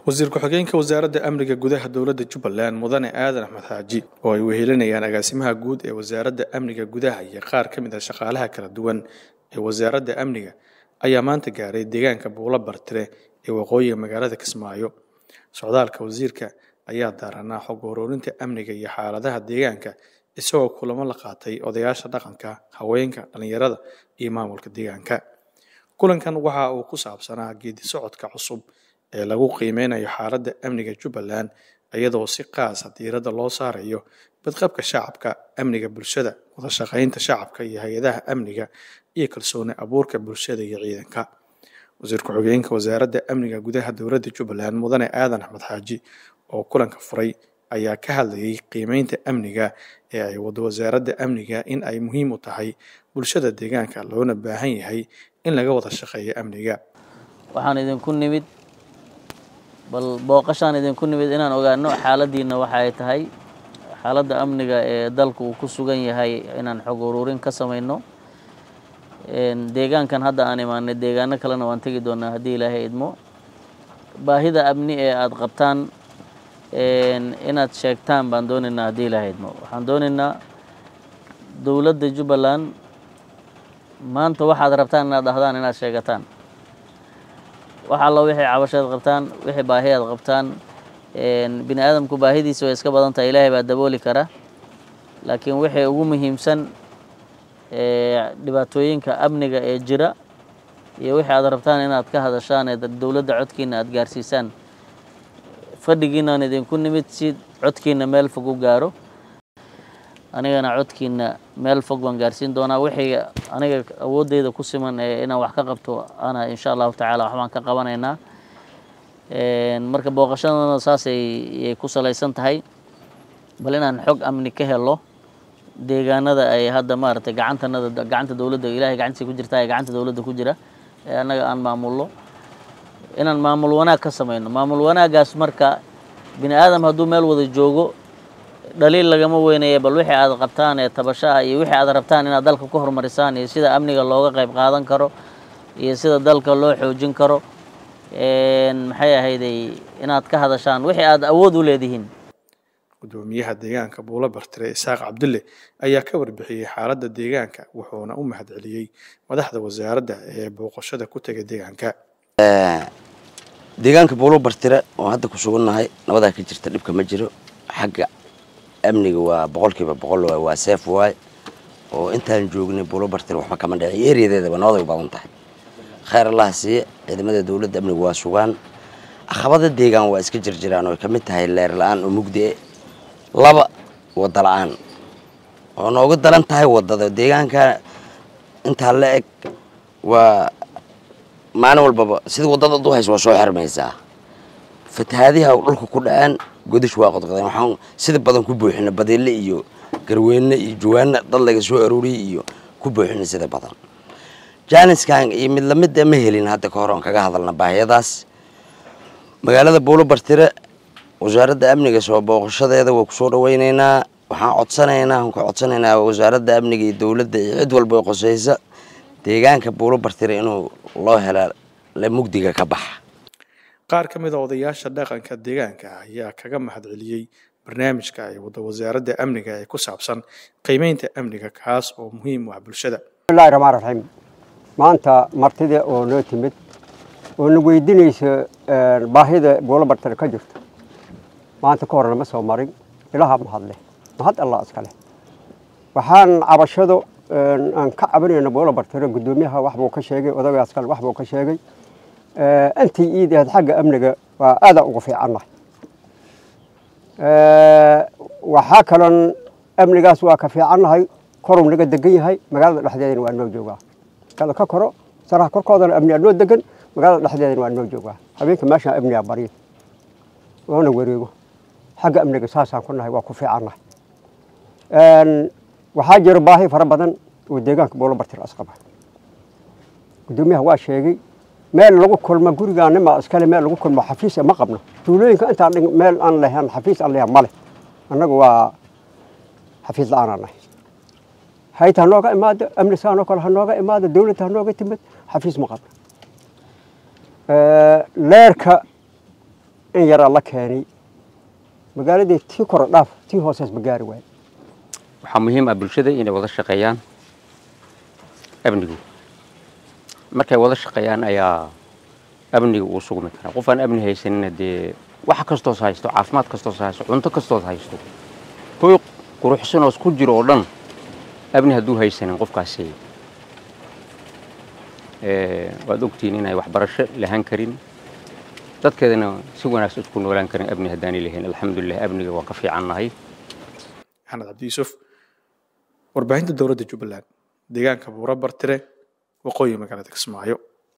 wasiir ku-xigeenka wasaaradda amniga gudaha dowladda jubbaland mudane aadan axmed xaaji oo ay wehelinayaan agaasimaha guud ee wasaaradda amniga gudaha iyo qaar ka mid ah shaqaalaha kala duwan ee wasaaradda amniga ayaa maanta gaaray deegaanka buulo bartire ee waqooyiga magaalada kismaayo socdaalka wasiirka ayaa daaranaa xog ururinta amniga iyo xaaladaha deegaanka isagoo kulamo la qaatay odayaasha dhaqanka haweenka dhallinyarada iyo maamulka deegaanka kulankan waxa uu ku saabsanaa geedi socodka cusub ee lagu qiimeynayo xaaladda amniga jubbaland iyadoo si qaasa diiradda loo saarayo badqabka shacabka amniga bulshada wadashaqeynta shacabka iyo hay-adaha amniga iyo kalsooni abuurka bulshada iyo ciidanka wasiir ku-xigeenka wasaaradda amniga gudaha dowladda jubbaland mudane aadan axmed xaaji oo kulanka furay ayaa ka hadlayay qiimeynta amniga ee ay wado wasaaradda amniga in ay muhiim u tahay bulshada deegaanka loona baahan yahay in laga wada shaqeeyo amniga waxaan idinku nimid bal booqashaan idinku nimid inaan ogaano xaaladiina waxa ay tahay xaaladda amniga ee dalku uu ku sugan yahay inaan xog ururin ka samayno deegaankan hadda aan imaanay deegaano kalena waan tegi doonaa haddii ilaahay idmo baahida amni ee aada qabtaan inaad sheegtaan baan doonaynaa haddii ilaahay idmo waxaan doonaynaa dowladda jubbaland maanta waxaad rabtaan inaad dhahdaan inaad sheegataan wax alla wixii cabashaad qabtaan wixii baahi aad qabtaan bini aadamku baahidiisa way iska badan tahay ilaahay baa dabooli kara laakiin wixii ugu muhiimsan dhibaatooyinka amniga ee jira iyo wixii aad rabtaan inaad ka hadashaan ee dowladda codkiina aad gaarsiisaan fadhigiinaan idinku nimid si codkiina meel fog u gaaro anigana codkiina meel fog baan gaarsiin doonaa wixii aniga awooddeyda ku siman ee inaan wax ka qabto ana insha allahu tacaala waxbaan ka qabanaynaa marka booqashadana saasay ku salaysan tahay bal inaan xog amni ka helo deegaanada ay hadda maaragtay gacantanada gacanta dowladda ilaahay gacantiisa ku jirta ee gacanta dowladda ku jira ee annaga aan maamulno inaan maamul wanaag ka samayno maamul wanaagaas marka bini aadam hadduu meel wada joogo dhaliil lagama weynaye bal wixii aad qabtaan ee tabashaha iyo wixii aad rabtaan inaad dalka ku horumarisaan iyo sida amniga looga qayb qaadan karo iyo sida dalka loo xoojin karo maxay ahayday inaad ka hadashaan wixii aad awood u leedihiin gudoomiyaha deegaanka buulo bartire isaaq cabdulle ayaa ka warbixiyey xaaladda deegaanka wuxuuna u mahadceliyey madaxda wasaaradda ee booqashada ku tegay deegaanka deegaanka buulo bartire oo hadda ku sugannahay nabadaa ka jirta dhibka ma jiro xagga amniga waa boqolkiiba boqol waa seef waay oo intaan joognay buulo bartire waxba kama dhicin eeriyadeedaba nabaday badan tahay khayr allaha siiye ciidamada dowladda amniga waa sugaan caqabada deegaan waa iska jirjiraan oo ay ka mid tahay leer la-aan oo mugdi e laba wadda la-aan oo nooga daran tahay waddada deegaanka intaa la eg waa maalin walbaba sida waddada ad u hayso waa soo xirmaysaa fatahaadiha dhulka ku dhacaan godash waa qodqodeen waxaan sida badan ku buuxina badeelle iyo garweyne iyo jawaana dad laga soo arooriyey iyo ku buuxina sida badan jaaniskan iyo mid lamida ma helin hadda ka hor oon kaga hadalna baahiyadaas magaalada buulo bartire wasaaradda amniga soo booqashadeeda waa kusoo dhaweyneynaa waxaan codsanaynaa aan ka codsanaynaa wasaaradda amniga iyo dowladda iyo cid walba oo qoseysa deegaanka buulo bartire inuu loo hela la mugdiga ka baxa qaar ka mid a odayaasha dhaqanka deegaanka ayaa kaga mahadceliyey barnaamijka ay wada wasaaradda amniga ee ku saabsan qiimeynta amniga kaas oo muhiim u ah bulshada bismillahi raxmaan raxiim maanta martida oo noo timid oo na weydiinaysa baahida buulo bartire ka jirta maanta ka hor lama soo marin ilaha mahadleh mahad allah iska leh waxaan cabashado aan ka cabanayna buulo bartire guddoomiyaha waxbuu ka sheegay odagaas kale waxbuu ka sheegay intii iidahayd xagga amniga waa aada uga fiicannahay waxaa kaloon amnigaas waa ka fiicannahay koruu naga degan yahay magaalada dhexdeedana waa noo joogaa kala ka koro saraha korkoodana amnigaa noo degan magaalada dhexdeedana waa noo joogaa habeenka meeshaan amnigaa baryo oona wareego xagga amniga saasaan ku nahay waa ku fiicannahay waxaa jira baahi fara badan oo deegaanka buulo bartir asqaba guddoomiyaha waa sheegay meel lagu kulmo gurigaanima iskale meel lagu kulmo xafiis ma qabno tuulooyinka intaan meel aan lahayn xafiis aan lahayn male annagu waa xafiis la-aan nahay hayt ha nooga imaado amnis hanoo kale ha nooga imaado dowladda ha nooga timid xafiis ma qabno leerka in yaraa la keenay magaaladii tii koro dhaaf tii hoosees ma gaari waaye waxaa muhiim ah bulshada inay wada shaqeeyaan amnigu markay wada shaqeeyaan ayaa amniga uu sugmi karaa qof aan amni haysanina dee wax kastoos haysto caafimaad kastoos haysto cunto kastoos haysto hoy quruxsanoos ku jiro oo dhan amni hadduu haysanin qofkaasi waad ogtihiin inay waxbarasho lahaan karin dadkeedana si wanaagsan isku noolaan karin amni haddaanay lahayn alxamdulilah amniga waan ka fiicannahay maxamed cabdi yuusuf warbaahinta dowladda jubbaland deegaanka buura bartire waqooyi magaalada kismaayo